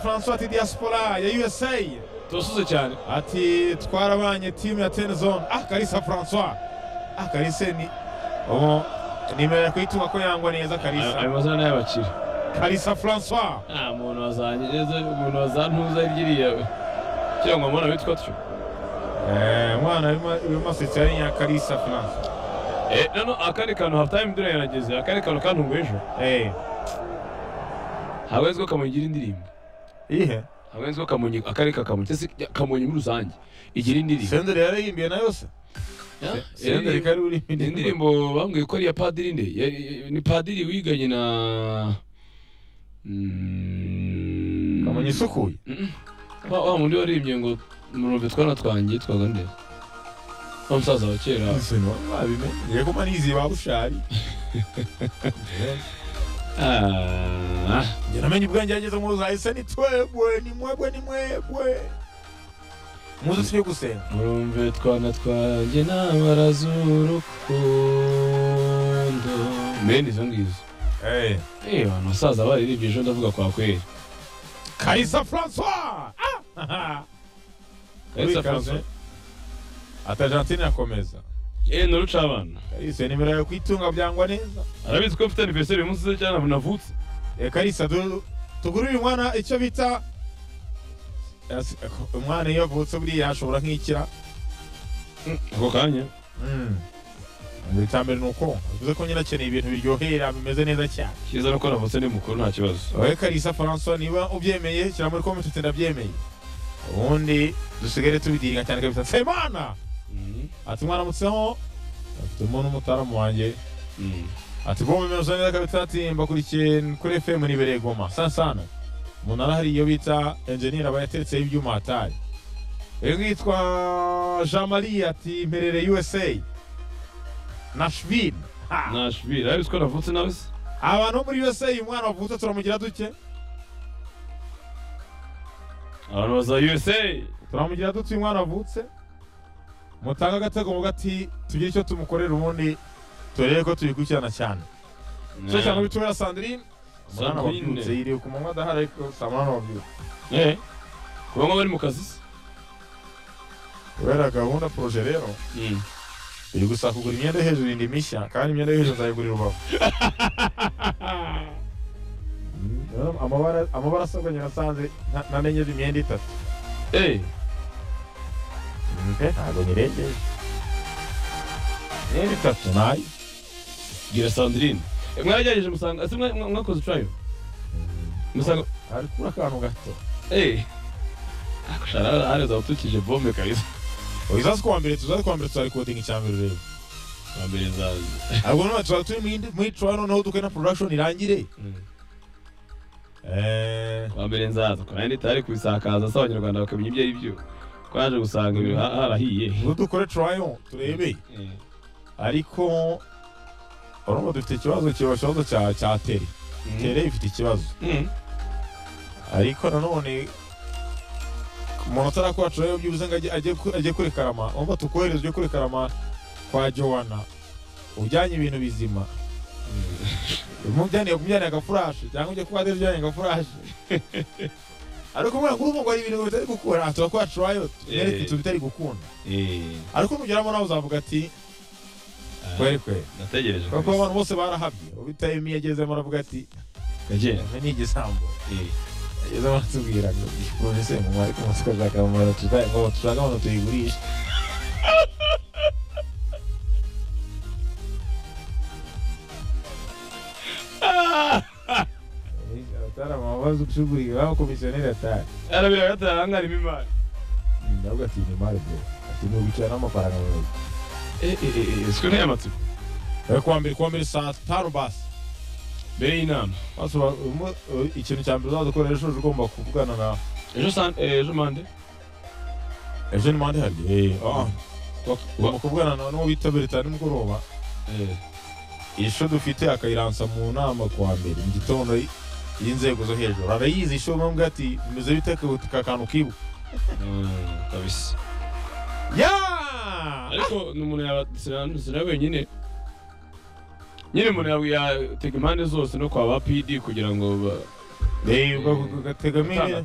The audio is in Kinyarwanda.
Francois ati diaspora ya USA turasuze cyane ati twarabanye timu ya Ten Zone ah Kalisa Francois ah Kalisa ni ubu nimero yakwituma ko yangwa neza Aya- Kalisa ayo mazina n'ay'abakire Kalisa Francois nta muntu wazanyereza umuntu wazantuza ryiriya we kugira ngo mbona bitwa tyo eh mwana bimasetse ari nya Kalisa Francois Eh, nano akandi kantu hafutayime dore yarageze akandi kantu kantunguye ejo eh ntabwo azi ko kamonyi igira indirimbo ihe ntabwo azi ko kamonyi akarere ka kamonyi cyangwa se kamonyi muri rusange igira indirimbo Senderi yarayimbiye na yose Ah, Senderi eh, kari uri ni indirimbo bambwiye ko ari iya padiri nde Yari- ni padiri wiganye na Mm, kamonyi isukuye Mm. wa wa mundi waririmbye ngo murumve twana twanjye yitwaga nde wa musaza wa kera Sino babimenye yego manizi babushari Ah, Njye namenye ubwenge yageze mu zahise ni twebwe ni mwebwe ni mwebwe muzi tujye gusenga murumve twana twanjye n'abara z'urukundo mbene izo ngizo eh eh wa musaza baririmbye ejo ndavuga kwa kweri Kalisa Francois ah Kalisa Francois. ati Argentine irakomeza eh nuruca abana Kalisa nimero yawe kwitunga byangwa neza arabizi ko mfite anniversaire uyu munsi se cyane navutse Eh, Kalisa du- tugure uyu mwana icyo bita As- umwana iyo avutse buriya ashobora nk'ikira ako kanya Mm. icya mbere ni uko bivuze ko nyine akeneye ibintu biryohera bimeze neza cyane cyiza nuko navutse ni mukuru nta kibazo wowe Kalisa Francois niba ubyemeye shyira muri comment uti ndabyemeye ubundi dusigare tubidiringa cyane kabisa Semana Mm, ati mwaramutseho afitemo n'umutaramu wanjye mm. ati bombe meze neza kabisa ati mbakurikiye kuri FM nibereye Goma saa sano umunara hari iyo bita enjeniyeri aba yateretseho ibyuma hatari uyu yitwa Jean Marie ati mperere USA Nashville Ha! nashville arabizi ko navutse nawe se abantu bo muri USA uyu mwana wavutse turamugira duke abantu baza usa turamugira dute uyu mwana wavutse mutange agatego muvuga ati tugire icyo tumukorera ubundi turebe ko tubikurikirana cyane cyo cyane bitumira Sandrine umwana Sandrine. wabyutse yiriwe ku manywa adahari ariko saa munani wabyutse eh kuba bari mu kazi se kubera gahunda poroje rero Mm. iri gusa kugura imyenda yo hejuru indi mishya kandi imyenda yo hejuru nzayigurira ubavu Mm, rero amabara amabara asabwa nyirasanze nta- namenye imyenda itatu eh Mm, pe, ntabwo nyirengeye imyenda itatu nayo gira sandrine Eh, mwagerageje musanga ese mwa- mwa- mwakoze turayo musanga ari kuri akantu gato eh akushara hari zawutukije bombe kabisa uzazi kuwa mbere tuzazi kuwa mbere tuzarikodinga icya mbere urebe bambere zazi ahubwo none tuzaba turi muri- muri Toronto noneho duke na production irangire eh bambere nzaza kandi itari kubisakaza se abanyarwanda bakamenya ibyo ari byo twaje gusanga ibintu ha- harahiye ubu dukore Toronto turebe Eh, ariko urumva dufite ikibazo kiba ikibazo cya cya tere mm. tere ifite ikibazo Mm. ariko nanone umuntu atarakora Toronto byibuze ngo ajye- ajye ku- ajye kuri karama urumva tukohereze ujye kuri karama kwa Joanna ujyanye ibintu bizima umujyaniye kumujyaniye agafurashi cyangwa ujya kuba ujyaniye agafurashi ariko umwana kuri ubu ngo hari ibintu bitari gukora aha turakora turayo Eh. tubereke ibintu bitari gukunda Eh, ariko nugeramo nawe uzavuga ati ah, kweri kweri nategereje kuko kabisa. abantu bose barahabye ubitaye imiyo agezemo aravuga ati Gakera. "Eme ni igisambo Eh, agezemo aratubwira ngo gipolisi mu mwari ku masiko ashaka mu mwari tutaye ngo dushaka abantu tuyigurishe Ah! atari amabazo ushuguriye aho komisiyoneri atari arabira gatanga harimo imari ndavuga ati ni mari bro ati ni ubicara n'amafaranga mu ntoki." siko ntaya amatsiko Bari kuwa mbere kuwa mbere saa tanu basi mbere y'inama Basi ba- umu- u- ikintu cya mbere uzaza ukorera ejo ugomba kuvugana na ejo san- eh, ejo mande ejo ni mande hari Eh, ah. ugomba kuvugana na n'uwo bita berita nimugoroba Eh, ishusho dufite akayiransa mu nama kuwa mbere mu gitondo y- y'inzego zo hejuru arayizi ishusho bamwe ati bimeze bite ku- ka kantu kibu mm, kabisa ya ariko ni umuntu yaba- sina- sina wenyine nyine umuntu yawe yatega impande zose no kwa ba pd kugira ngo ba- Eh, ubwo- ubwo- ubwo- tegamo Gutanga ine-